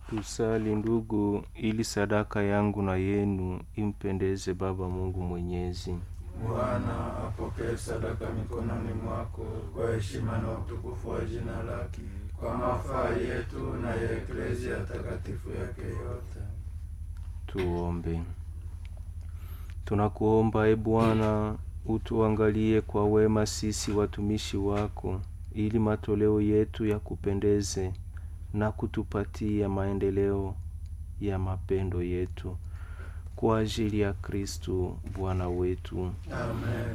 Tusali ndugu, ili sadaka yangu na yenu impendeze Baba Mungu Mwenyezi. Bwana apokee sadaka mikononi mwako kwa heshima na utukufu wa jina lake, kwa mafaa yetu na ya eklezia takatifu yake yote. Tuombe. Tunakuomba e Bwana, utuangalie kwa wema sisi watumishi wako, ili matoleo yetu yakupendeze na kutupatia maendeleo ya mapendo yetu kwa ajili ya Kristu Bwana wetu. Amen.